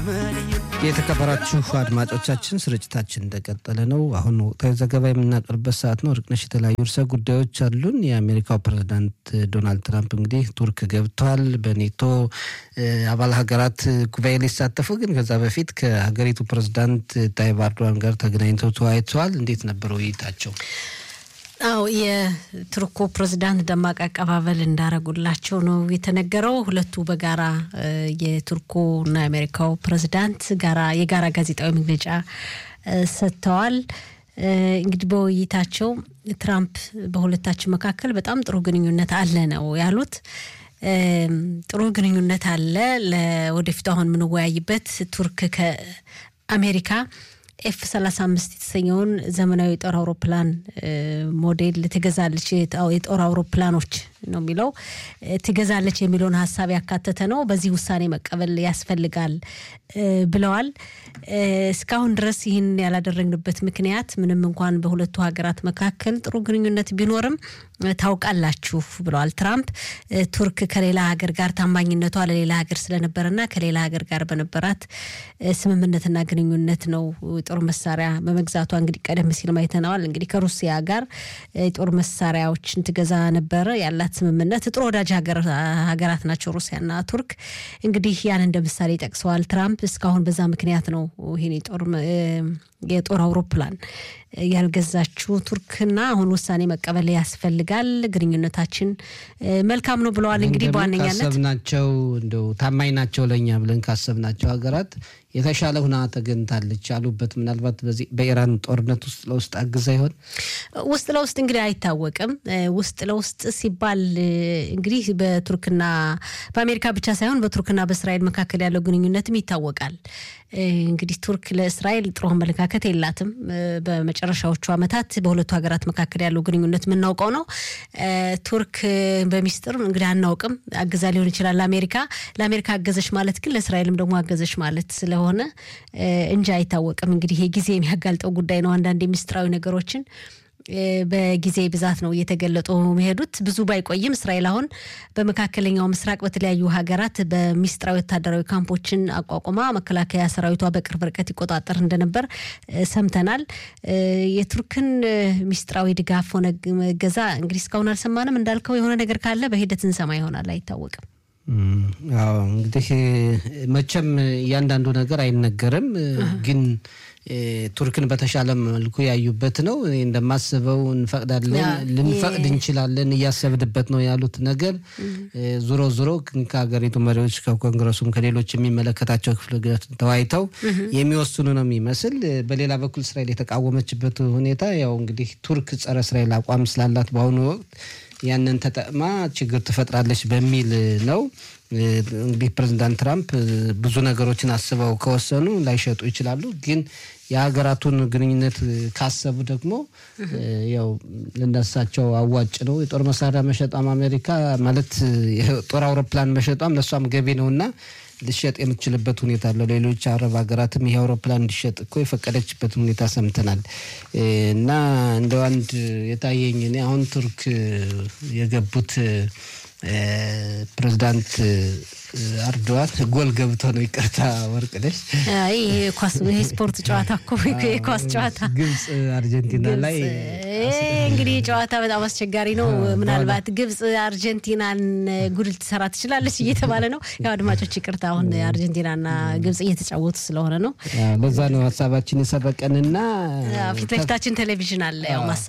የተከበራችሁ አድማጮቻችን ስርጭታችን እንደቀጠለ ነው። አሁን ወቅታዊ ዘገባ የምናቀርበት ሰዓት ነው። ርቅነሽ የተለያዩ ርዕሰ ጉዳዮች አሉን። የአሜሪካው ፕሬዚዳንት ዶናልድ ትራምፕ እንግዲህ ቱርክ ገብተዋል። በኔቶ አባል ሀገራት ጉባኤ ሊሳተፉ ግን ከዛ በፊት ከሀገሪቱ ፕሬዚዳንት ታይብ ኤርዶዋን ጋር ተገናኝተው ተወያይተዋል። እንዴት ነበር ውይይታቸው? አው የቱርኩ ፕሬዝዳንት ደማቅ አቀባበል እንዳረጉላቸው ነው የተነገረው። ሁለቱ በጋራ የቱርኩና የአሜሪካው ፕሬዝዳንት ጋራ የጋራ ጋዜጣዊ መግለጫ ሰጥተዋል። እንግዲህ በውይይታቸው ትራምፕ በሁለታችን መካከል በጣም ጥሩ ግንኙነት አለ ነው ያሉት። ጥሩ ግንኙነት አለ። ለወደፊቱ አሁን የምንወያይበት ቱርክ ከአሜሪካ ኤፍ 35 የተሰኘውን ዘመናዊ የጦር አውሮፕላን ሞዴል ትገዛለች። የጦር አውሮፕላኖች ነው የሚለው ትገዛለች የሚለውን ሀሳብ ያካተተ ነው። በዚህ ውሳኔ መቀበል ያስፈልጋል ብለዋል። እስካሁን ድረስ ይህን ያላደረግንበት ምክንያት ምንም እንኳን በሁለቱ ሀገራት መካከል ጥሩ ግንኙነት ቢኖርም ታውቃላችሁ ብለዋል ትራምፕ። ቱርክ ከሌላ ሀገር ጋር ታማኝነቷ ለሌላ ሀገር ስለነበረና ከሌላ ሀገር ጋር በነበራት ስምምነትና ግንኙነት ነው የጦር መሳሪያ በመግዛቷ እንግዲህ ቀደም ሲል አይተነዋል። እንግዲህ ከሩሲያ ጋር የጦር መሳሪያዎችን ትገዛ ነበረ ያላት ስምምነት ጥሩ ወዳጅ ሀገራት ናቸው ሩሲያና ቱርክ። እንግዲህ ያን እንደ ምሳሌ ጠቅሰዋል ትራምፕ። እስካሁን በዛ ምክንያት ነው ይህን የጦር አውሮፕላን ያልገዛችው ቱርክና አሁን ውሳኔ መቀበል ያስፈልጋል፣ ግንኙነታችን መልካም ነው ብለዋል። እንግዲህ በዋነኛነት ካሰብናቸው እንደው ታማኝ ናቸው ለእኛ ብለን ካሰብናቸው ሀገራት የተሻለ ሁና ተገኝታለች አሉበት። ምናልባት በዚህ በኢራን ጦርነት ውስጥ ለውስጥ አግዛ ይሆን? ውስጥ ለውስጥ እንግዲህ አይታወቅም። ውስጥ ለውስጥ ሲባል እንግዲህ በቱርክና በአሜሪካ ብቻ ሳይሆን በቱርክና በእስራኤል መካከል ያለው ግንኙነትም ይታወቃል። እንግዲህ ቱርክ ለእስራኤል ጥሩ አመለካከት የላትም። በመጨረሻዎቹ ዓመታት በሁለቱ ሀገራት መካከል ያለው ግንኙነት የምናውቀው ነው። ቱርክ በሚስጥር እንግዲህ አናውቅም፣ አግዛ ሊሆን ይችላል ለአሜሪካ። ለአሜሪካ አገዘች ማለት ግን ለእስራኤልም ደግሞ አገዘች ማለት ስለሆነ እንጂ አይታወቅም። እንግዲህ ይሄ ጊዜ የሚያጋልጠው ጉዳይ ነው። አንዳንድ የሚስጥራዊ ነገሮችን በጊዜ ብዛት ነው እየተገለጡ መሄዱት። ብዙ ባይቆይም እስራኤል አሁን በመካከለኛው ምስራቅ በተለያዩ ሀገራት በሚስጥራዊ ወታደራዊ ካምፖችን አቋቁማ መከላከያ ሰራዊቷ በቅርብ ርቀት ይቆጣጠር እንደነበር ሰምተናል። የቱርክን ሚስጥራዊ ድጋፍ ሆነ ገዛ እንግዲህ እስካሁን አልሰማንም። እንዳልከው የሆነ ነገር ካለ በሂደት እንሰማ ይሆናል፣ አይታወቅም። አዎ እንግዲህ መቼም እያንዳንዱ ነገር አይነገርም ግን ቱርክን በተሻለ መልኩ ያዩበት ነው። እኔ እንደማስበው እንፈቅዳለን፣ ልንፈቅድ እንችላለን፣ እያሰብንበት ነው ያሉት ነገር ዙሮ ዙሮ ከሀገሪቱ መሪዎች ከኮንግረሱም ከሌሎች የሚመለከታቸው ክፍል ተወያይተው የሚወስኑ ነው የሚመስል። በሌላ በኩል እስራኤል የተቃወመችበት ሁኔታ ያው እንግዲህ ቱርክ ጸረ እስራኤል አቋም ስላላት በአሁኑ ወቅት ያንን ተጠቅማ ችግር ትፈጥራለች በሚል ነው። እንግዲህ ፕሬዚዳንት ትራምፕ ብዙ ነገሮችን አስበው ከወሰኑ ላይሸጡ ይችላሉ። ግን የሀገራቱን ግንኙነት ካሰቡ ደግሞ ያው ለነሳቸው አዋጭ ነው። የጦር መሳሪያ መሸጧም አሜሪካ ማለት የጦር አውሮፕላን መሸጧም ለእሷም ገቢ ነው እና ልሸጥ የምትችልበት ሁኔታ አለው። ሌሎች አረብ ሀገራትም ይህ አውሮፕላን እንዲሸጥ እኮ የፈቀደችበት ሁኔታ ሰምተናል። እና እንደ አንድ የታየኝ እኔ አሁን ቱርክ የገቡት ፕሬዚዳንት አርዶዋን ጎል ገብቶ ነው። ይቅርታ ወርቅነሽ፣ ይሄ ስፖርት ጨዋታ እኮ የኳስ ጨዋታ ግብፅ አርጀንቲና ላይ እንግዲህ ጨዋታ በጣም አስቸጋሪ ነው። ምናልባት ግብፅ አርጀንቲናን ጉድ ልትሰራ ትችላለች እየተባለ ነው። ያው አድማጮች ይቅርታ፣ አሁን አርጀንቲናና ግብፅ እየተጫወቱ ስለሆነ ነው። በዛ ነው ሀሳባችን የሰረቀንና ፊት ለፊታችን ቴሌቪዥን አለ ያው ማሳ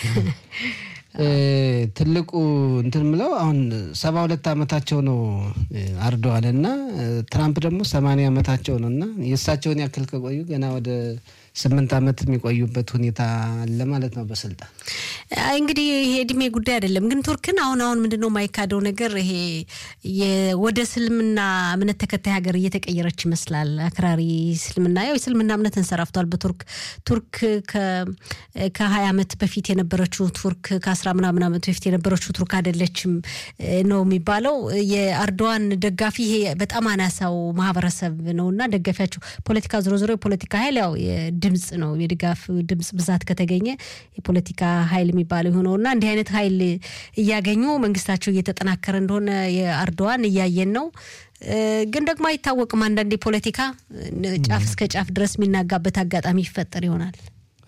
ትልቁ እንትን ምለው አሁን ሰባ ሁለት ዓመታቸው ነው አርደዋል እና ትራምፕ ደግሞ ሰማንያ ዓመታቸው ነው እና የእሳቸውን ያክል ከቆዩ ገና ወደ ስምንት ዓመት የሚቆዩበት ሁኔታ አለ ማለት ነው በስልጣን እንግዲህ ይሄ እድሜ ጉዳይ አይደለም። ግን ቱርክን አሁን አሁን ምንድነው የማይካደው ነገር ይሄ ወደ እስልምና እምነት ተከታይ ሀገር እየተቀየረች ይመስላል። አክራሪ እስልምና ያው የእስልምና እምነት እንሰራፍቷል በቱርክ ቱርክ ከሀያ ዓመት በፊት የነበረችው ቱርክ ከአስራ ምናምን ዓመት በፊት የነበረችው ቱርክ አይደለችም ነው የሚባለው። የአርዶዋን ደጋፊ ይሄ በጣም አናሳው ማህበረሰብ ነው እና ደጋፊያቸው ፖለቲካ ዞሮ ዞሮ የፖለቲካ ኃይል ያው ድምፅ ነው የድጋፍ ድምፅ ብዛት ከተገኘ የፖለቲካ ኃይል የሚባለው የሆነውና እንዲህ አይነት ኃይል እያገኙ መንግስታቸው እየተጠናከረ እንደሆነ የአርዶዋን እያየን ነው። ግን ደግሞ አይታወቅም። አንዳንድ የፖለቲካ ጫፍ እስከ ጫፍ ድረስ የሚናጋበት አጋጣሚ ይፈጠር ይሆናል።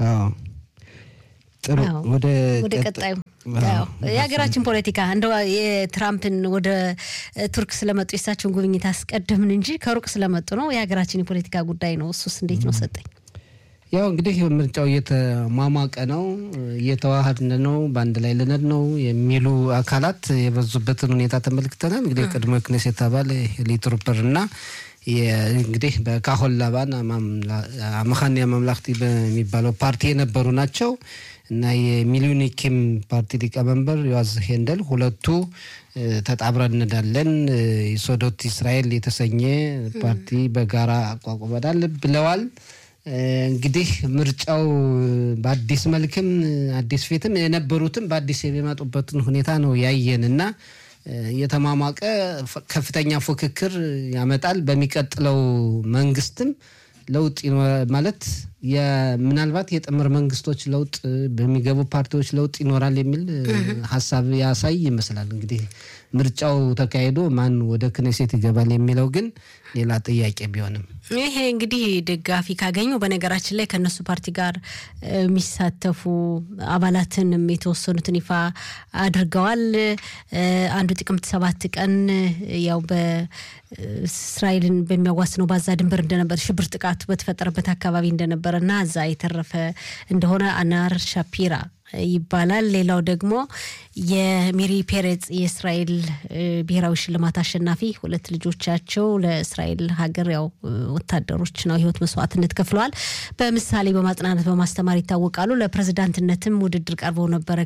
ጥሩ ወደ ቀጣዩ የሀገራችን ፖለቲካ እንደ የትራምፕን ወደ ቱርክ ስለመጡ የሳቸውን ጉብኝት አስቀደምን እንጂ ከሩቅ ስለመጡ ነው። የሀገራችን የፖለቲካ ጉዳይ ነው። እሱስ እንዴት ነው ሰጠኝ? ያው እንግዲህ ምርጫው እየተሟሟቀ ነው፣ እየተዋሃድን ነው፣ በአንድ ላይ ልነድ ነው የሚሉ አካላት የበዙበትን ሁኔታ ተመልክተናል። እንግዲህ ቅድሞ ክኔሴት አባል ሄሊ ትሩፐር እና እንግዲህ በካሆን ላባን አመኻንያ መምላክቲ በሚባለው ፓርቲ የነበሩ ናቸው እና የሚሊኒኪም ፓርቲ ሊቀመንበር ዮዋዝ ሄንደል ሁለቱ ተጣብረን እንዳለን የሶዶት እስራኤል የተሰኘ ፓርቲ በጋራ አቋቁመናል ብለዋል። እንግዲህ ምርጫው በአዲስ መልክም አዲስ ፊትም የነበሩትም በአዲስ የሚመጡበትን ሁኔታ ነው ያየን እና የተሟሟቀ ከፍተኛ ፉክክር ያመጣል። በሚቀጥለው መንግስትም ለውጥ ማለት ምናልባት የጥምር መንግስቶች ለውጥ በሚገቡ ፓርቲዎች ለውጥ ይኖራል የሚል ሀሳብ ያሳይ ይመስላል። እንግዲህ ምርጫው ተካሂዶ ማን ወደ ክኔሴት ይገባል የሚለው ግን ሌላ ጥያቄ ቢሆንም ይሄ እንግዲህ ደጋፊ ካገኙ በነገራችን ላይ ከእነሱ ፓርቲ ጋር የሚሳተፉ አባላትንም የተወሰኑትን ይፋ አድርገዋል። አንዱ ጥቅምት ሰባት ቀን ያው በእስራኤልን በሚያዋስነው ባዛ ድንበር እንደነበር ሽብር ጥቃቱ በተፈጠረበት አካባቢ እንደነበረ እና እዛ የተረፈ እንደሆነ አናር ሻፒራ ይባላል። ሌላው ደግሞ የሚሪ ፔሬዝ የእስራኤል ብሔራዊ ሽልማት አሸናፊ ሁለት ልጆቻቸው ለእስራኤል ሀገር ያው ወታደሮች ነው ህይወት መስዋዕትነት ከፍለዋል። በምሳሌ በማጽናናት በማስተማር ይታወቃሉ። ለፕሬዝዳንትነትም ውድድር ቀርበው ነበረ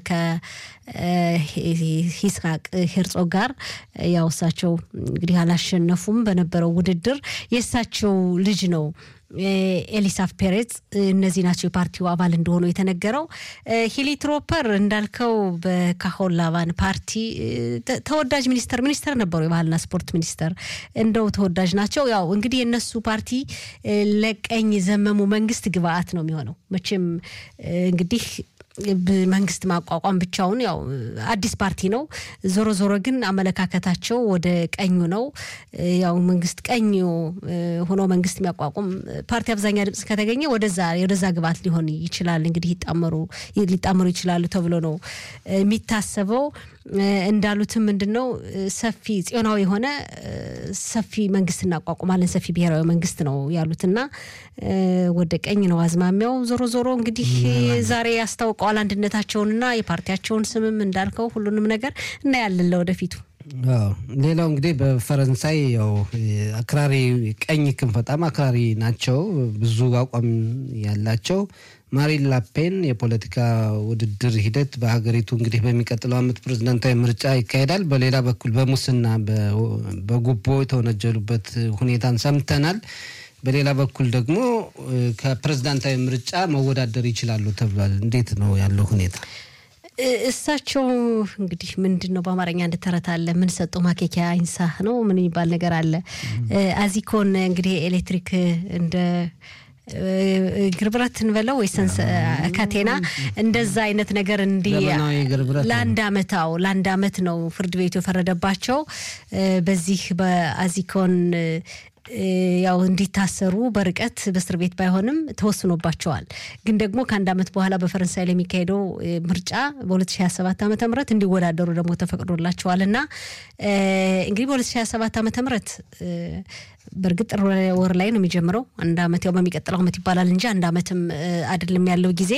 ከሂስሐቅ ሄርጾግ ጋር ያው እሳቸው እንግዲህ አላሸነፉም በነበረው ውድድር የእሳቸው ልጅ ነው ኤሊሳፍ ፔሬዝ እነዚህ ናቸው የፓርቲው አባል እንደሆኑ የተነገረው። ሂሊ ትሮፐር እንዳልከው በካሆን ላቫን ፓርቲ ተወዳጅ ሚኒስተር ሚኒስተር ነበሩ፣ የባህልና ስፖርት ሚኒስተር እንደው ተወዳጅ ናቸው። ያው እንግዲህ የእነሱ ፓርቲ ለቀኝ ዘመሙ መንግስት ግብአት ነው የሚሆነው መቼም እንግዲህ መንግስት ማቋቋም ብቻውን ያው አዲስ ፓርቲ ነው። ዞሮ ዞሮ ግን አመለካከታቸው ወደ ቀኙ ነው። ያው መንግስት ቀኝ ሆኖ መንግስት የሚያቋቁም ፓርቲ አብዛኛ ድምጽ ከተገኘ ወደዛ ወደዛ ግብዓት ሊሆን ይችላል። እንግዲህ ይጣመሩ ሊጣመሩ ይችላሉ ተብሎ ነው የሚታሰበው። እንዳሉትም ምንድን ነው ሰፊ ጽዮናዊ የሆነ ሰፊ መንግስት እናቋቁማለን ሰፊ ብሔራዊ መንግስት ነው ያሉትና ወደ ቀኝ ነው አዝማሚያው። ዞሮ ዞሮ እንግዲህ ዛሬ ያስታውቀዋል አንድነታቸውንና የፓርቲያቸውን ስምም እንዳልከው ሁሉንም ነገር እናያለን ለወደፊቱ። ሌላው እንግዲህ በፈረንሳይ ያው አክራሪ ቀኝ ክንፍ በጣም አክራሪ ናቸው፣ ብዙ አቋም ያላቸው ማሪን ላፔን የፖለቲካ ውድድር ሂደት በሀገሪቱ እንግዲህ በሚቀጥለው ዓመት ፕሬዝዳንታዊ ምርጫ ይካሄዳል። በሌላ በኩል በሙስና በጉቦ የተወነጀሉበት ሁኔታን ሰምተናል። በሌላ በኩል ደግሞ ከፕሬዝዳንታዊ ምርጫ መወዳደር ይችላሉ ተብሏል። እንዴት ነው ያለው ሁኔታ? እሳቸው እንግዲህ ምንድን ነው በአማርኛ እንደተረት አለ ምን ሰጠው ማኬኪያ ኢንሳህ ነው ምን የሚባል ነገር አለ። አዚኮን እንግዲህ ኤሌክትሪክ እንደ ግርብረት እንበለው ወይ ካቴና እንደዛ አይነት ነገር እንዲህ ለአንድ አመት አዎ ለአንድ አመት ነው ፍርድ ቤቱ የፈረደባቸው በዚህ በአዚኮን ያው እንዲታሰሩ በርቀት በእስር ቤት ባይሆንም ተወስኖባቸዋል። ግን ደግሞ ከአንድ ዓመት በኋላ በፈረንሳይ ላይ የሚካሄደው ምርጫ በ2027 ዓ ም እንዲወዳደሩ ደግሞ ተፈቅዶላቸዋል እና እንግዲህ በ2027 ዓ ም በእርግጥ ጥር ወር ላይ ነው የሚጀምረው። አንድ ዓመት ያው በሚቀጥለው ዓመት ይባላል እንጂ አንድ ዓመትም አይደለም ያለው ጊዜ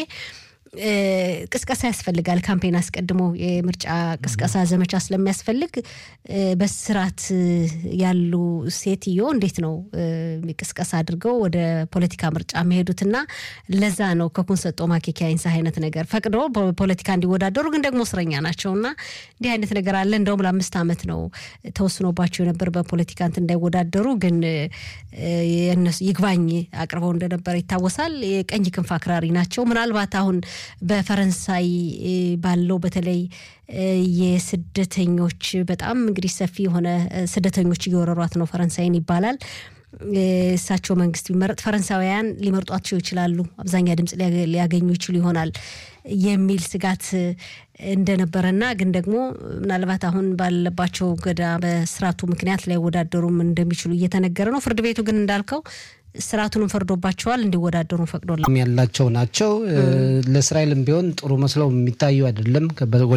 ቅስቀሳ ያስፈልጋል። ካምፔን አስቀድሞ የምርጫ ቅስቀሳ ዘመቻ ስለሚያስፈልግ በስርዓት ያሉ ሴትዮ እንዴት ነው ቅስቀሳ አድርገው ወደ ፖለቲካ ምርጫ የሚሄዱትና ለዛ ነው ከኩን ሰጦ ማኬኪያ አይንሳ አይነት ነገር ፈቅዶ በፖለቲካ እንዲወዳደሩ ግን ደግሞ እስረኛ ናቸውና እንዲህ አይነት ነገር አለ። እንደውም ለአምስት ዓመት ነው ተወስኖባቸው የነበር በፖለቲካ እንትን እንዳይወዳደሩ ግን የነሱ ይግባኝ አቅርበው እንደነበረ ይታወሳል። የቀኝ ክንፍ አክራሪ ናቸው። ምናልባት አሁን በፈረንሳይ ባለው በተለይ የስደተኞች በጣም እንግዲህ ሰፊ የሆነ ስደተኞች እየወረሯት ነው ፈረንሳይን ይባላል። የእሳቸው መንግስት ቢመረጥ ፈረንሳውያን ሊመርጧቸው ይችላሉ፣ አብዛኛ ድምፅ ሊያገኙ ይችሉ ይሆናል የሚል ስጋት እንደነበረና ግን ደግሞ ምናልባት አሁን ባለባቸው ገዳ በስርዓቱ ምክንያት ላይወዳደሩም እንደሚችሉ እየተነገረ ነው። ፍርድ ቤቱ ግን እንዳልከው ስርዓቱንም ፈርዶባቸዋል፣ እንዲወዳደሩ ፈቅዶላ ያላቸው ናቸው። ለእስራኤልም ቢሆን ጥሩ መስለው የሚታዩ አይደለም።